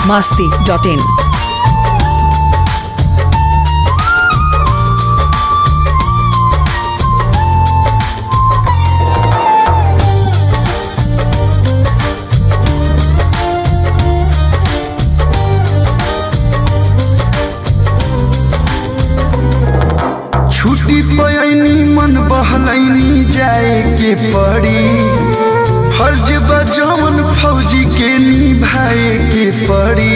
masti.in. छुट्टी पयनी मन बहलैनी जाए के पड़ी फर्ज बजौन फौजी के निभाए के पड़ी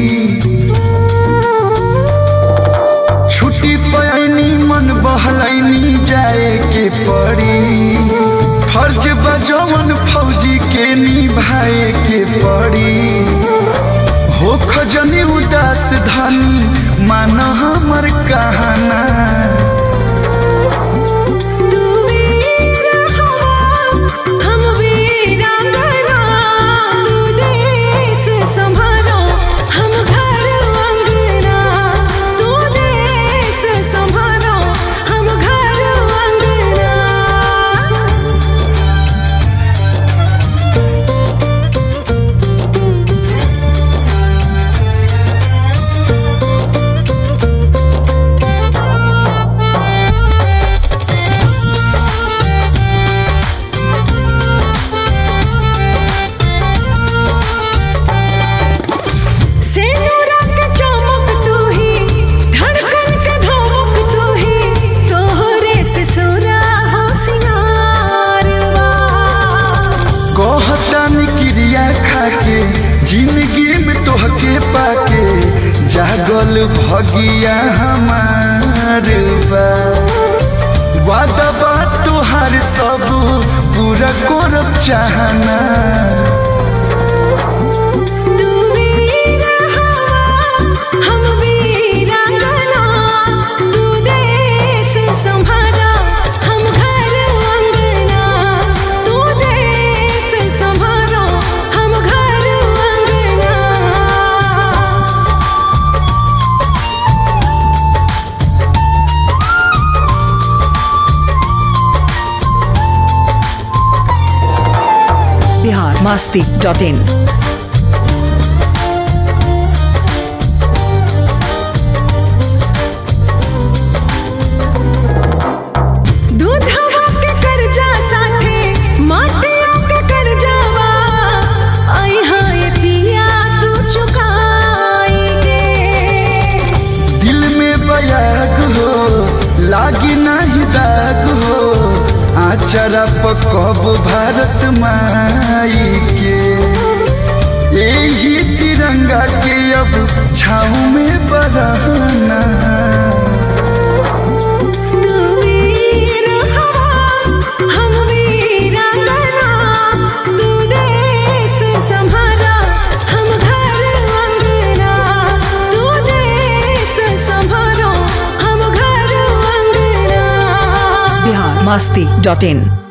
छुट्टी पयनी मन बहलैनी जाए के पड़ी फर्ज बजौन फौजी के निभाए के पड़ी हो खजनी उदास धनी मान हमर कहना तू वीर हवा हम वीरांगना तू देश संभालो हम घर अंगना तू देश संभालो हम घर अंगना सेनुरा के चमक तू ही धड़कन के धमक तू ही तोहरे से सुरा हो सिंगारवा कहतानी क्रिया खाके जिंदगी में तोहके पाके जागल भगिया हमार बा वादा बात तोहार सब पूरा करब चाहना तू वीर हवा हम वीरांगना तू देश संभाला हम घर अंगना तू देश संभालो हम घर अंगना Bihar masti.in. दूधवा के कर्जा साथे माटिया के कर्जावा आई हाय पिया तू चुकाएगे दिल में बयाग हो लागी नहीं दाग हो आचरा पकब भारत माई के यही तिरंगा के अब छाऊ में बरहना तू वीर हवा हम वीरांगना तू देश संभाला हम घर अंगना तू देश संभालो हम घर अंगना Bihar masti.in.